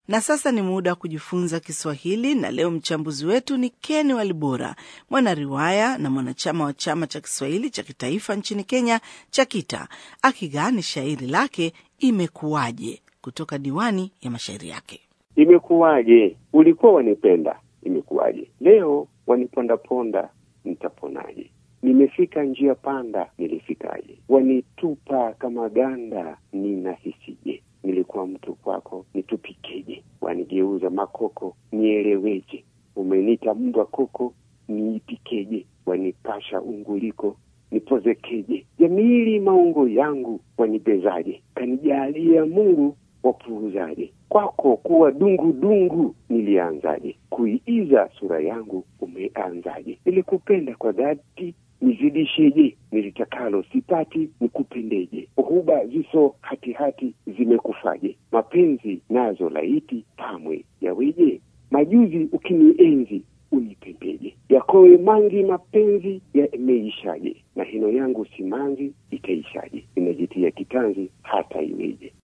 Na sasa ni muda wa kujifunza Kiswahili, na leo mchambuzi wetu ni Ken Walibora, mwanariwaya na mwanachama wa chama cha Kiswahili cha kitaifa nchini Kenya, CHAKITA, akigani shairi lake Imekuwaje kutoka diwani ya mashairi yake. Imekuwaje ulikuwa wanipenda, imekuwaje leo wanipondaponda, nitaponaje? Nimefika njia panda, nilifikaje? Wanitupa kama ganda, ninahisije? Nilikuwa mtu kwako, nitupikeje? Wanigeuza makoko, nieleweje? Umenita mbwa koko, niipikeje? Wanipasha unguliko, nipozekeje? Jamili maungo yangu, wanibezaje? Kanijalia Mungu, wapuuzaje? Kwako kuwa dungu dungu, nilianzaje? Kuiiza sura yangu, umeanzaje? Nilikupenda kwa dhati nizidisheje? Nilitakalo sipati, nikupendeje? Huba ziso hatihati zimekufaje? Mapenzi nazo laiti pamwe yaweje? Majuzi ukinienzi unipembeje? Yakowe mangi mapenzi yameishaje? Na hino yangu simanzi itaishaje? Inajitia kitanzi hata iweje?